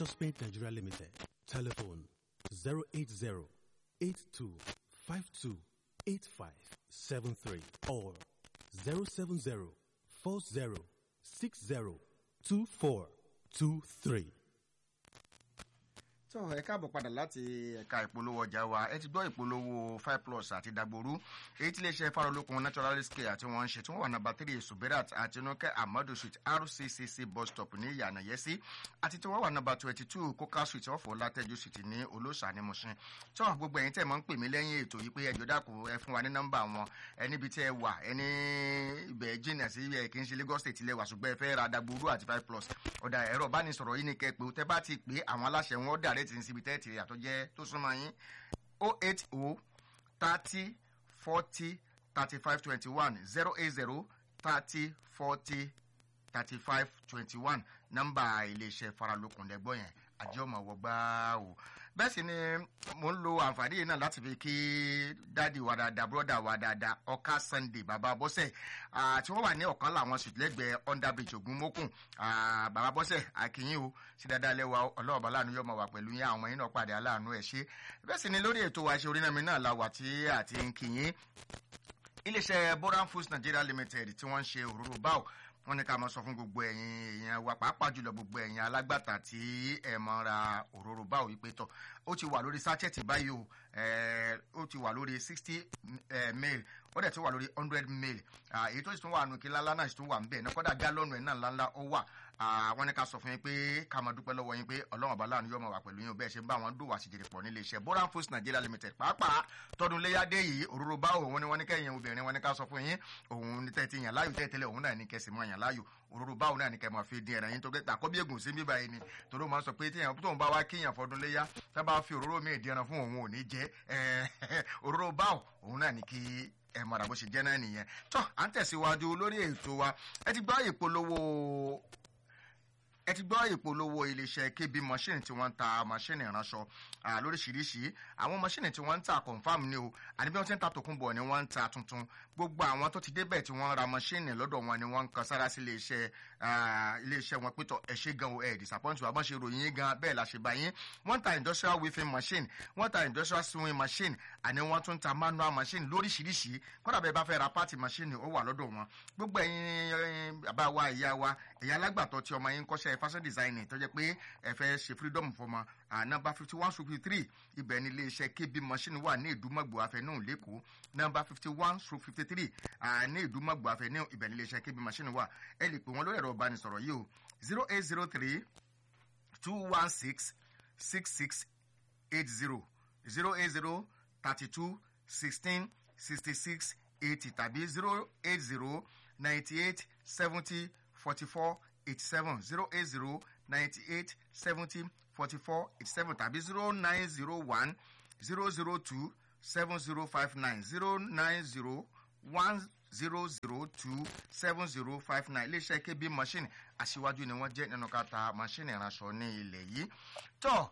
Precious Paint Nigeria Limited. Telephone 080 82 52 8573 or 070 40 60 2423. tó ẹ káàbọ̀ padà láti ẹ̀ka ìpolówó ọjà wa ẹ ti gbọ́ ìpolówó five plus àti dagboru èyí tí iléeṣẹ́ farolókun naturalist care tí wọ́n ń ṣe tí wọ́n wà nàbà three subirat àti nukẹ́ amadu street rccc bus stop ní yànnàyẹ́sí àti tí wọ́n wà nàbà twenty two coca street ọ̀fọ̀ látẹ́jú street ní olóṣà ní mushin tó gbogbo ẹ̀yin tẹ̀ mọ́ ń pè mí lẹ́yìn ètò yìí pé ẹjọ́ dàkú ẹ fún wa ní nọ́mbà wọn ẹ níbi tí ẹ wà ẹ ní ibẹ̀ jìnnà sí ẹ kì í ṣe lagos state lẹ́wà ṣùgbọ́n ẹ fẹ́ ra dagboru àti five plus ọ̀dà ẹ̀rọ ìbánisọ̀rọ̀ yìí ni kẹ́ pé tẹ́ bá ti pé àwọn aláṣẹ wọn dàrẹ́ ti ń síbi tẹ́ẹ̀tì àtọ́ jẹ́ tó súnmọ́ yín o eight o thirty forty thirty five twenty one zero eight zero thirty forty thirty five twenty one nọ́mbà iléeṣẹ́ faralókun lẹ́gbọ́n yẹn àjọ ọmọ wọ gbáà o bẹ́ẹ̀ sì ni mo ń lo àǹfààní yìí náà láti fi kí dáàdi wa dáadáa bọ́dà wa dáadáa ọ̀ka sunday bàbá bọ́sẹ̀ tí wọ́n wà ní ọ̀kan làwọn sùn lẹ́gbẹ̀ẹ́ underbridge ògúnmókùn bàbá bọ́sẹ̀ àkìyìn o sí dáadáa lẹ́wà ọlọ́ọ̀bá láàánú yọmọ wà pẹ̀lú yín àwọn yín náà pàdé aláàánú ẹ̀ ṣe bẹ́ẹ̀ sì ni lórí ètò àṣẹ orínàmí náà la wà tí àti ń kìyìn iléeṣẹ́ boran foods nigeria limited tí wọ́n ń ṣe òróró báwò wọ́n ní ká máa sọ fún gbogbo ẹ̀yin èèyàn wa pàápàá jùlọ gbogbo ẹ̀yin alágbàtà tí ẹ̀ mọ́ ra òróró báwò wípé tọ̀ ó ti wà lórí sachet báyìí o ó ti wà lórí sixty mail ó dẹ̀ ti wà lórí hundred mail èyí tó sì tún wà nù kí lálá náà sì tún wà ń bẹ̀ náà kọ́dà gálọ́ọ̀nù ẹ̀ náà ńláńlá ó wà wọ́n ní ká sọ fún yín pé ká máa dúpẹ́ lọ́wọ́ yín pé ọlọ́run ọba láàánú yóò máa wà pẹ̀lú yín bẹ́ẹ̀ ṣe ń bá wọn dùwà síjèrè pọ̀ nílé iṣẹ́ boran foods nigeria limited pàápàá tọdún léyàdé yìí òróró bá òun ni wọ́n ní kẹ́yìn obìnrin wọ́n ní ká sọ fún yín òun ní tẹ́tí yàn láàyò tẹ́tẹ́lẹ̀ òun náà ní kẹsì mọ́ yàn láàyò òróró báwo náà ní kẹ́ máa fi dín ẹ̀ràn yín tó gbé tàkọ́bí ègùn sí bíbá yìí ni torí ó máa sọ pé tíyàn tóun bá wá kíyàn fọdún léyà tá bá fi òróró míì dín ẹran fún òun ò ní jẹ́ òróró báwo òun náà ní kí ẹ mọ̀ra bó ṣe jẹ́ náà nìyẹn tó à ń tẹ̀síwájú lórí ètò wa ẹ ti gbọ́ ìpolówó ẹ ti gbọ́ ìpolówó iléeṣẹ́ kb machine tí wọ́n ń ta machine ìránṣọ lóríṣiríṣi àwọn machine tí wọ́n ń ta confam ni o àní bí wọ́n ti ń ta tòkunbọ̀ ni wọ́n ń ta tuntun gbogbo àwọn tó ti débẹ̀ tí wọ́n ra machine lọ́dọ̀ wọn ni wọ́n ń kan sára sí iléeṣẹ́ iléeṣẹ́ wọn pétọ̀ ẹ ṣe gan o ẹ disappoint wa bọ́n ṣe ròyìn yín gan bẹ́ẹ̀ la ṣe bá yín wọ́n ta industrial weaving machine wọ́n ta industrial sewing machine àní wọ́n tún ta manual machine lóríṣiríṣi kọ́dà bẹ́ẹ̀ bá fẹ́ ra party machine ó wà lọ́dọ̀ wọn gbogbo ẹ̀yin bàbá wa ìyá wa ẹ̀yin alágbàtọ́ tí ọmọ yín kọ́ṣẹ́ fashion designing tó jẹ́ pé ẹ fẹ́ ṣe freedom fọmọ nọmba fifty one stroke fifty three ibẹ̀ ni iléeṣẹ́ kb machine wà ní ìdúmọ̀gbò afẹ́nù lẹ́kọ̀ọ́ nọmba fifty one stroke fifty three ní ìdúmọ̀gbò afẹ́nù ibẹ̀ ni iléeṣẹ́ kb machine wà ẹ lè pè wọ́n lórí ẹ̀rọ ìbánisọ̀rọ̀ yìí o zero eight zero three two one six six six eight zero zero eight zero thirty two sixteen sixty six eighty tàbí zero eight zero ninety eight seventy forty four eighty seven zero eight zero ninety eight seventy forty four eighty seven tàbí zero nine zero one zero zero two seven zero five nine zero nine zero one zero zero two seven zero five nine iléeṣẹ́ kb machine aṣíwájú ni wọ́n jẹ́ nínú kata machine ìránṣọ ní ilẹ̀ yìí tó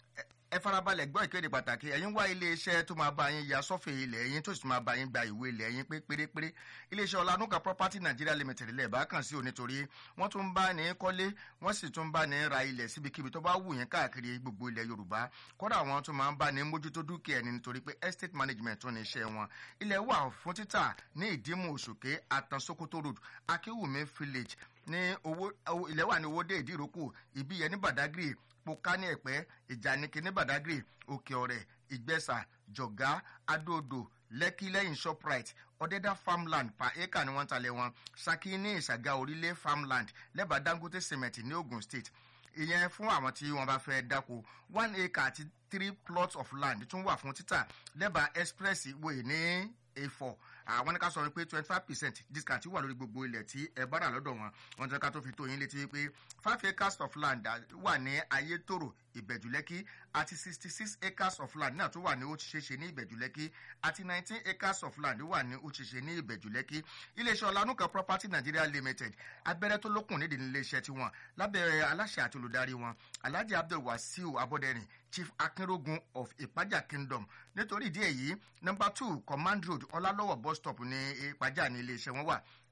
ẹ farabalẹ̀ gbọ́ ìkéde pàtàkì ẹ̀yin wá iléeṣẹ́ tó máa bá yín ya sọ́fẹ̀ ilẹ̀ yín tó sì máa bá yín gba ìwé ilẹ̀ yín pé pérépéré iléeṣẹ́ ọ̀lànúkà property nigeria limited lẹ̀ bá kàn sí o nítorí wọ́n tún bá ní kọ́lé wọ́n sì tún bá ní ra ilẹ̀ síbikíbi tó bá wù yín káàkiri gbogbo ilẹ̀ yorùbá kọ́dà wọn tún máa ń bá ní mójútó dúkìá ẹni nítorí pé estate management tó ní iṣẹ́ wọn ilẹ̀ wà fún títà ní ìdímù òṣòkè àtàn sokoto road akéwùmí village ní owó ilẹ̀ wà ní owó dé ìdíròkù ìbíyẹ ní badagry poka ní ẹ̀pẹ́ ìjànìkì ní badagry òkè ọ̀rẹ́ ìgbẹ́sà jọ̀gá adóodò lẹ́kí lẹ́yìn shoprite ọ̀dẹ́dá farmland per acre ni wọ́n ń talẹ̀ wọn saki ní ìṣàgà orílẹ̀ farmland lẹ́bàá dangote cement ní ogun state ìyẹn fún àwọn tí wọ́n bá fẹ́ dáko one acre àti three plots of land tún wà fún títà lẹ́bàá express way ní a4 àwọn ní ká sọ wípé twenty five percent discount wà lórí gbogbo ilẹ̀ tí ẹ bá rà lọ́dọ̀ wọn wọn ti ká tó fi tó yín létí wípé five acres of land wà ní ayétòrò ìbẹ̀jùlẹ́kí àti sixty six acres of land náà tó wà ní òṣìṣẹ́ ní ìbẹ̀jùlẹ́kí àti nineteen acres of land wà ní òṣìṣẹ́ ní ìbẹ̀jùlẹ́kí iléeṣẹ́ ọ̀lànúkà property nigeria limited abẹ́rẹ́ tó lókun nídìí níléeṣẹ́ tiwọn lábẹ́rẹ́ aláṣẹ àti olùdarí wọn alhaji abdul wasiu abọ́dẹ̀rìn chief akinrogun of ìpájà kingdom nítorí ìdí èyí number two command road ọlálọ́wọ̀ bus stop ní ìpájà ní iléeṣẹ́ wọn wà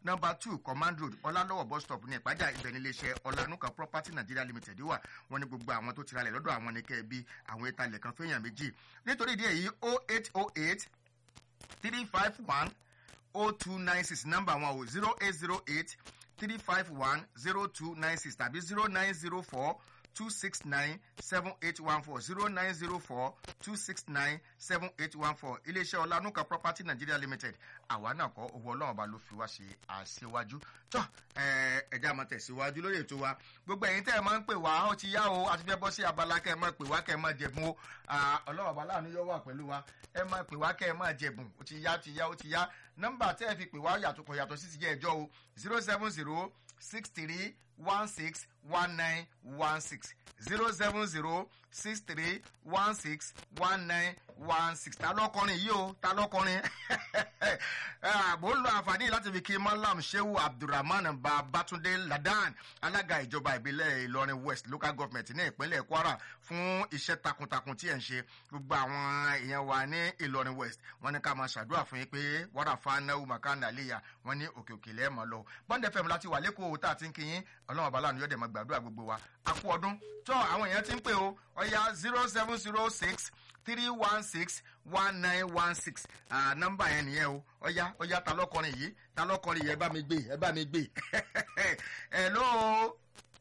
number two command road ọlálọ́wọ̀ bus stop ní ìpájà ibẹ̀ ní iléeṣẹ́ ọ̀lànúkà property nigeria limited wà wọ́n ní gbogbo àwọn tó ti ralẹ̀ lọ́dọ̀ àwọn ní kẹ́ẹ̀bí àwọn ìtalẹ̀ kan fẹ́yàn méjì nítorí ìdí èyí oh eight oh eight three five one oh two nine six nọ́mbà wọn o zero eight zero eight three five one zero two nine six tàbí zero nine zero four two six nine seven eight one four zero nine zero four two six nine seven eight one four iléeṣẹ́ ọ̀lànúkà property nigeria limited àwa náà kọ́ owó ọlọ́run ọba ló fi wá ṣe àṣewájú tó ẹ̀já máa tẹ̀síwájú lórí ètò wa gbogbo ẹ̀yin tẹ́ ẹ máa ń pè wá ó ti yá o àti fẹ́ bọ́ sí abala kẹ́ ẹ máa pè wá kẹ́ ẹ máa jẹ̀bùn o ọlọ́run ọba láàánú yóò wà pẹ̀lú wa ẹ máa pè wá kẹ́ ẹ máa jẹ̀bùn ó ti yá ó ti yá ó ti yá nọ́mbà tẹ́ ẹ fi pè wá yàtọ̀ kọ̀ yàtọ̀ sí ti jẹ́ ẹjọ́ o zero seven zero six three one six one nine one six zero seven zero six three one six one nine one six ta lọkọrin yìí o ta lọkọrin mo ń lo àǹfààní láti fi kí malam shehu abdulrahman babatunde ladan alága ìjọba ìbílẹ̀ ìlọrin west local government ní ìpínlẹ̀ kwara fún iṣẹ́ takuntakun tí ẹ̀ ń ṣe gbogbo àwọn èèyàn wa ní ìlọrin west wọ́n ní ká máa ṣàdúrà fún yín pé wàrà fanáwó makanda léyà wọ́n ní òkè òkè lẹ́ẹ̀mọ́ lọ bọ́ndẹ̀ fẹ́mi láti wà lẹ́kọ̀ọ́ tá a ti ń kí yín ọlọ́run ọba láàánú yọ̀dẹ̀ máa gbàdúrà gbogbo wa a kú ọdún tó àwọn èèyàn ti ń pè o ọ̀ya zero seven zero six three one six one nine one six nọ́mbà yẹn nìyẹn o ọ̀ya ọ̀ya ta lọ́kọrin yìí ta lọ́kọrin yìí ẹ bá mi gbé ẹ bá mi gbé hello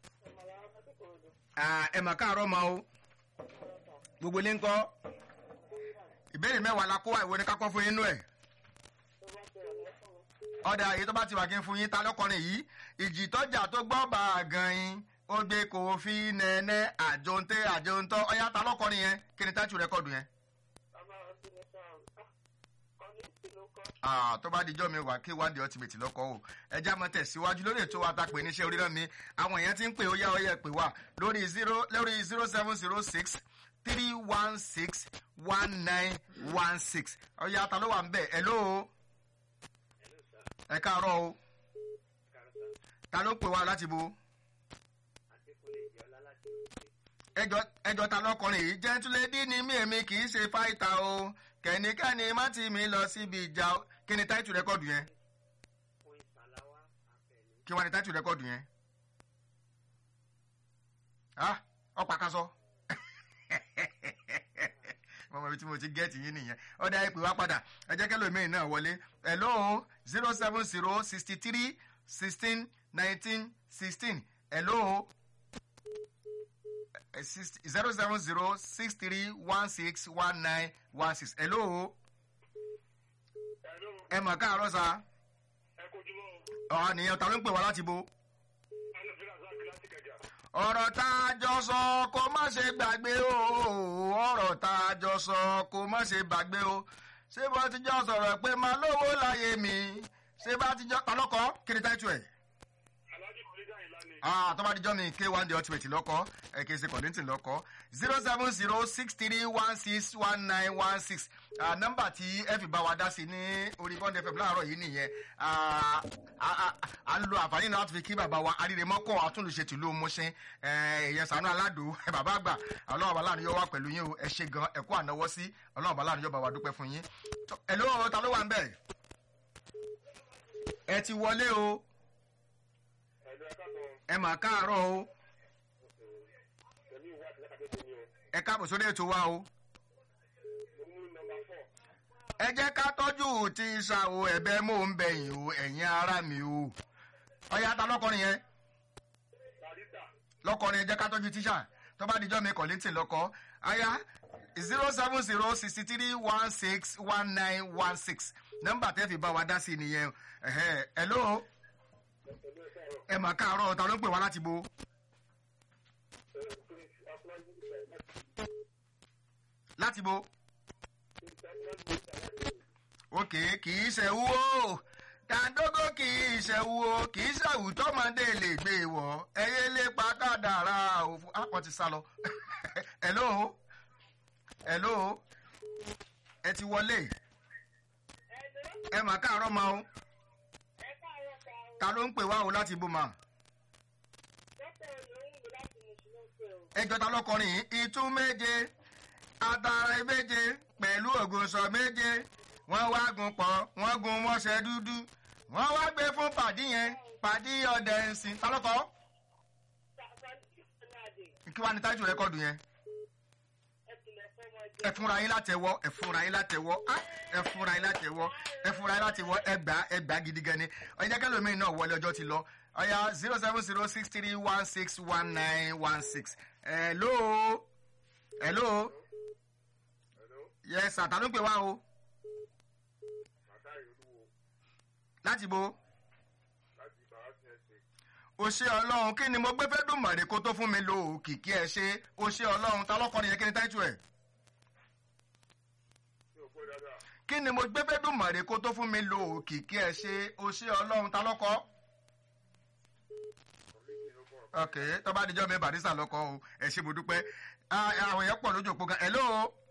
ẹ mà káàárọ̀ ma o gbogbo ilé ń kọ́ ìbéèrè mẹ́wàá la kó wa ìwé ni ká kọ́ fún yín nú ẹ̀ ọ̀dà èyí tó bá ti wà kí n fún yín ta lọ́kọrin yìí ìjì tọ́jà tó gbọ́ bá a gan yín ó gbé kò fi nẹ́ẹ̀nẹ́ àjòǹtẹ́ àjòǹtọ́ ọ̀yá ta lọ́kọrin yẹn kí ni táìtù rẹ́kọ̀dù yẹn. tó bá dijọ́ mi wà kí wádìí ultimate lọ́kọ́ o ẹjẹ́ àmọ́ tẹ̀síwájú lórí ètò wa ta pè níṣẹ́ orí náà mi àwọn èèyàn ti ń pè ó yá ó yẹ pè wá lórí zero lórí zero seven zero six three one six one nine one six ọ̀yá ta ló wà ń bẹ̀ ẹ̀ lóo ẹ káàárọ̀ o ta ló pè wá láti bo ẹjọ ta lọkùnrin yìí jẹntúlẹdí ni mí èmi kì í ṣe fáìtà o kẹ́nikẹ́ni má ti mi lọ síbi ìjà kí ni táìtù rẹ́kọ̀dù yẹn kí wọ́n ní táìtù rẹ́kọ̀dù yẹn ọ̀pá kan sọ mọ̀mọ́ ibi tí mo ti gẹ́ẹ̀tì yín nìyẹn ọ̀dà ìpè wá padà ẹ jẹ́ kẹ́lò mí náà wọlé hello zero seven zero sixty three sixteen nineteen sixteen hello zero seven zero six three one six one nine one six hello ẹ mọ̀ káàárọ̀ sa ọ̀ nìyẹn ta ló ń pè wá láti bo ọ̀rọ̀ tá a jọ sọ kó má ṣe gbàgbé o ọ̀rọ̀ tá a jọ sọ kó má ṣe gbàgbé o ṣé bá ti jọ sọ̀rọ̀ pé máa lówó láyé mi ṣé bá ti jọ talọ́kọ́ kí ni táìtù ẹ̀. ah tó bá di jọ́ mi k one the ultimate lọ́kọ́ ẹ̀ kì í ṣe kọ̀díntì lọ́kọ́ zero seven zero six three one six one nine one six nọ́mbà tí ẹ fi bá wa dá sí ní orí bond fm láàárọ̀ yìí nìyẹn à ń lo àǹfààní náà láti fi kí bàbá wa aríremọ́kọ̀ àtúnlùṣe tìlú mọ́ṣẹ́ èèyàn sànú aládùn bàbá àgbà ọlọ́run bàbá láàánú yóò wá pẹ̀lú yín o ẹ ṣe gan ẹ̀kú ànáwọ́ sí ọlọ́run bàbá láàánú yóò bá wa dúpẹ́ fún yín ẹ̀ ló ta ló wà ń bẹ̀ ẹ ti wọlé o ẹ mà káàárọ̀ o ẹ káàbọ̀ sórí ètò wa o ẹ jẹ́ ká tọ́jú ti ṣá o ẹ̀bẹ̀ mò ń bẹ̀yìn o ẹ̀yin ara mi o ọ̀yá ta lọ́kọrin yẹn lọ́kọrin ẹ jẹ́ ká tọ́jú tíṣà tó bá dijọ́ mi kọ̀lẹ́tì lọ́kọ́ aya zero seven zero sixty three one six one nine one six nọ́mbà tẹ́ fi bá wa dá sí i nìyẹn hello ẹ mà káàárọ̀ ta ló ń pè wá láti bo. láti bo òkè kì í ṣe wúwo dàńdógó kì í ṣe wúwo kì í ṣàwù tọmọdé lè gbé wọ ẹyẹ lè pa kádàrá òfu àpọ̀ ti sá lọ hello hello ẹ ti wọlé ẹ mà káàárọ̀ ma o ta ló ń pè wá o láti bó ma ẹjọ́ ta lọ́kọrin ìtú méje atara méje pẹ̀lú ògùnṣọ méje wọ́n wá gun pọ̀ wọ́n gun mọ́ṣẹ́ dúdú wọ́n wá gbé fún pàdí yẹn pàdí ọdẹ ẹ̀sìn tálọ́kọ́ kí wàá ní tájú rẹ́kọ̀dù yẹn ẹ fúnra yín látẹwọ ẹ fúnra yín látẹwọ á, ẹ fúnra yín látẹwọ ẹ fúnra yín látẹwọ ẹ gbà ẹ gbà gidi gan ni ọjà kẹlòmíín náà wọlé ọjọ́ ti lọ ọyà zero seven zero six three one six one nine one six hello hello yes àtàlù ń pè wá o láti bo o ṣe ọlọ́run kí ni mo gbé fẹ́ dùn mọ̀rẹ́ kó tó fún mi lo òkìkí ẹ ṣe o ṣe ọlọ́run ta lọ́kọ́ nìyẹn kí ni táìtù ẹ̀. kí ni mo gbé fẹ́ dùn mọ̀rẹ́ kó tó fún mi lo òkìkí ẹ ṣe o ṣe ọlọ́run ta lọ́kọ́. ok tó bá dijọ́ mi barista lọ́kọ́ o ẹ ṣe mo dúpẹ́ Ah, àwọn èèyàn pọ̀ lójú òpó gan hello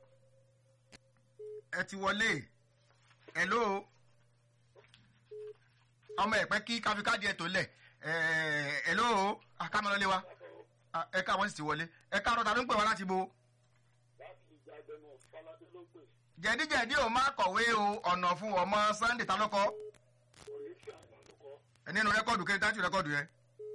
ẹ ti wọlé hello ọmọ ẹ̀pẹ́ kí káfíkádìí ẹ̀ tó lẹ̀ ẹ̀ hello akámọ́lọ́lé wa Ah, ẹ ká wọ́n sì ti wọlé ẹ ká rọ́ta ló ń pè wá láti bo jẹ̀díjẹ̀dí ò máa kọ̀wé o ọ̀nà fún ọmọ sunday ta lọ́kọ́ nínú rẹ́kọ̀dù kí n dájú rẹ́kọ̀dù yẹn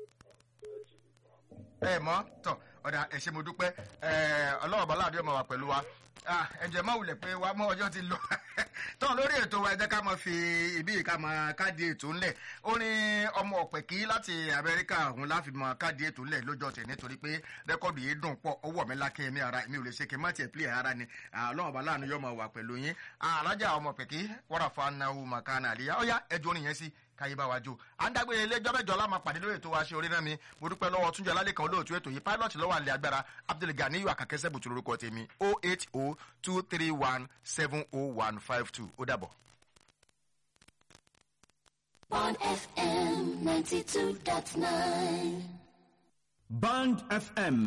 ẹ mọ́ tọ̀ ọ̀dà ẹ ṣé mo dúpẹ́ ẹ ọlọ́run bọ́lá àdéhùn máa wà pẹ̀lú wa Ah, ẹ̀jẹ̀ máa wulẹ̀ pé wa mọ́ ọjọ́ ti lọ tọ́ lórí ètò wa ẹ jẹ́ ká máa fi ibi yìí ká máa káàdì ètò ńlẹ̀ ó ní ọmọ ọ̀pẹ̀kí láti amẹ́ríkà òun láfi máa káàdì ètò ńlẹ̀ lọ́jọ́ tẹ̀ nítorí pé rẹ́kọ̀dù yìí dùn pọ̀ ó wọ̀ mí lákẹ́ mi ara mi ò lè ṣe kí n má tiẹ̀ pílẹ̀ ara ni Ah, ọlọ́run bọ́lá àánú yóò máa wà pẹ̀lú yín Ah, alájà ọmọ ọ̀pẹ̀kí wọ́n rà fún anáwó màkánà àlíyá ó yá ẹjọ́ orin yẹn sí káyé bá wa jó à ń dágbére ilé ẹjọ́ mẹ́jọ láma pàdé lórí ètò wa ṣe orí náà mi mo dúpẹ́ lọ́wọ́ túnjọ alálẹ́ kan olóòtú ètò yìí pilot lọ́wọ́ àlẹ́ agbára abdulganiyu akakẹ́sẹ́ bùtù lórúkọ tèmi o eight o two three one seven o one five two ó dàbọ̀. on FM 92.9. Band FM